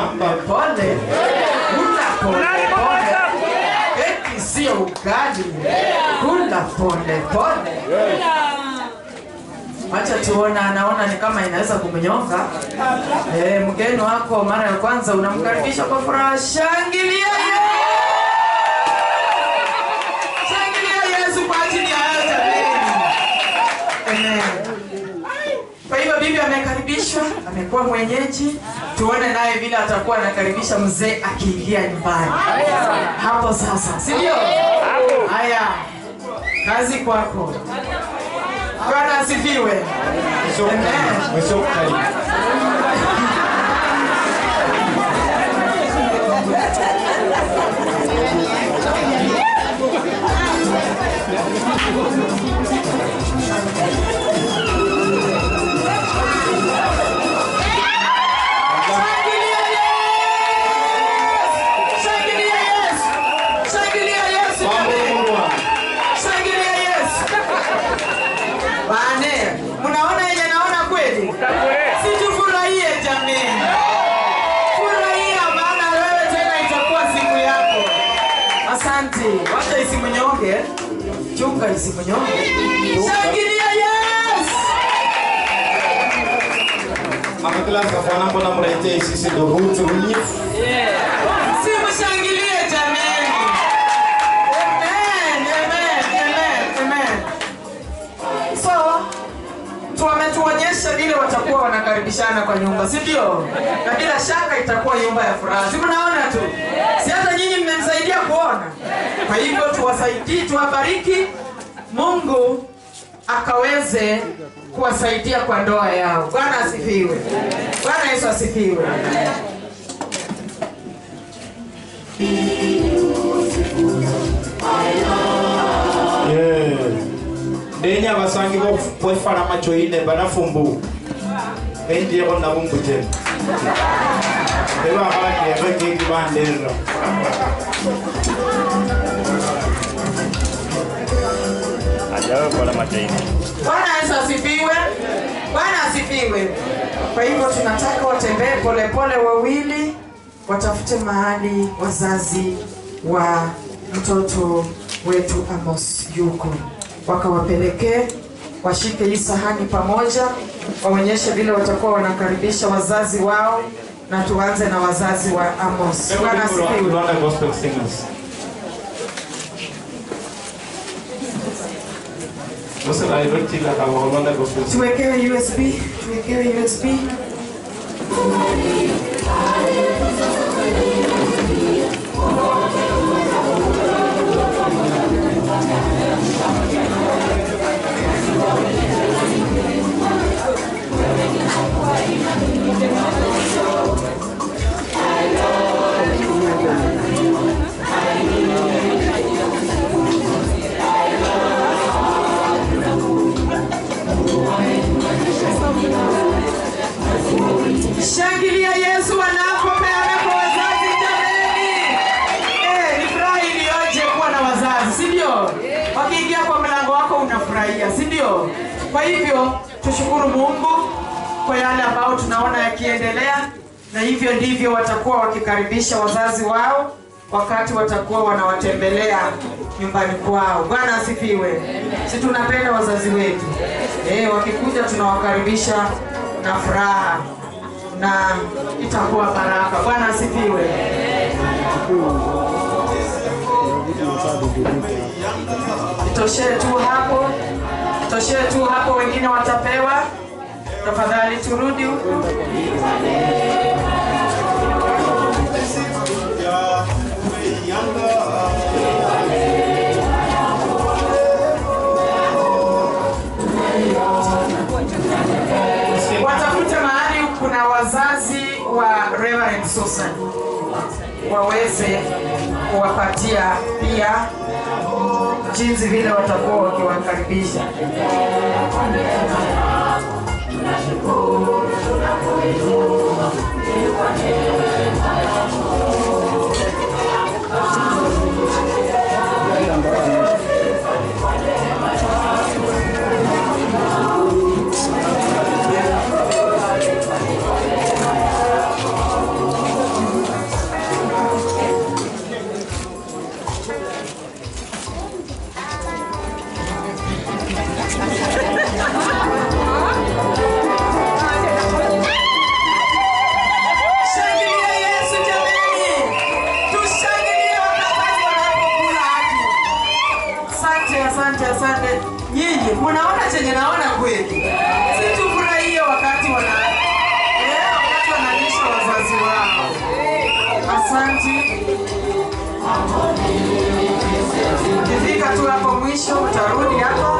pole, kula pole pole. Eti sio ugali, kula pole pole. Acha tuona, anaona ni kama inaweza kumnyonga. Eh, mgeni wako mara ya kwanza unamkaribisha kwa furaha, shangilia Yesu! Shangilia Yesu kwa ajili ya hayo jameni. Amen. Kwa hivyo bibi amekaribishwa, amekuwa mwenyeji. Tuone naye vile atakuwa anakaribisha mzee akiingia nyumbani hapo sasa, si ndio? Haya, kazi kwako. Bwana asifiwe. Amen. Shangilia Yesu! Shangilia Yesu! Shangilia Yesu jameni! Shangilia Yesu! Bane, mnaona yenye naona kweli? Si tufurahie jameni. Furahia maana wewe tena itakuwa siku yako. Asante. Wacha isimunyonge. Chunga isimunyonge. Shangilia Yesu! amaklasa fana mbona mletee sisi dohutu unyifu Simshangilie jameni. Amen, amen, amen, amen. So, wametuonyesha vile watakuwa wanakaribishana kwa nyumba, si ndio? Na bila shaka itakuwa nyumba ya furaha. Si mnaona tu? Si hata nyinyi mmemsaidia kuona. Kwa hivyo tuwasaidie, tuwabariki Mungu akaweze kuwasaidia kwa ndoa yao. Bwana asifiwe. Bwana Yesu asifiwe. ndenya abasangi bwefalama coine banafumbu endieko nabumbute ebakalakieve keki banderera Hajawahi kuona machaini. Bwana Yesu asifiwe. Bwana asifiwe. Kwa hivyo tunataka watembee polepole wawili, watafute mahali wazazi wa mtoto wetu Amos yuko, wakawapelekee, washike hii sahani pamoja, waonyeshe vile watakuwa wanakaribisha wazazi wao, na tuanze na wazazi wa Amos. Bwana asifiwe. Rwanda Gospel Singers. Sasa directing akawa Rwanda Gospel Singers. Tuwekewe USB, tuwekewe USB. Shangilia Yesu anapopeana kwa wazazi jameni. Eh, ni furaha iliyoje kuwa na wazazi, si ndio? Wakiingia kwa mlango wako unafurahia, si ndio? Kwa hivyo tushukuru Mungu kwa yale ambayo tunaona yakiendelea, na hivyo ndivyo watakuwa wakikaribisha wazazi wao wakati watakuwa wanawatembelea nyumbani kwao. Bwana asifiwe. Si tunapenda wazazi wetu eh, wakikuja tunawakaribisha na furaha na itakuwa baraka. Bwana asifiwe. Itoshee tu hapo, itoshee tu hapo, wengine watapewa. Tafadhali turudi huku. Watafute mahali kuna wazazi wa Reverend Susan waweze kuwapatia pia jinsi vile watakuwa wakiwakaribisha. Asanti. Ukifika tu hapo mwisho utarudi hapa,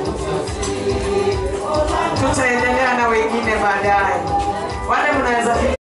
tutaendelea na wengine baadaye. Wale mnaweza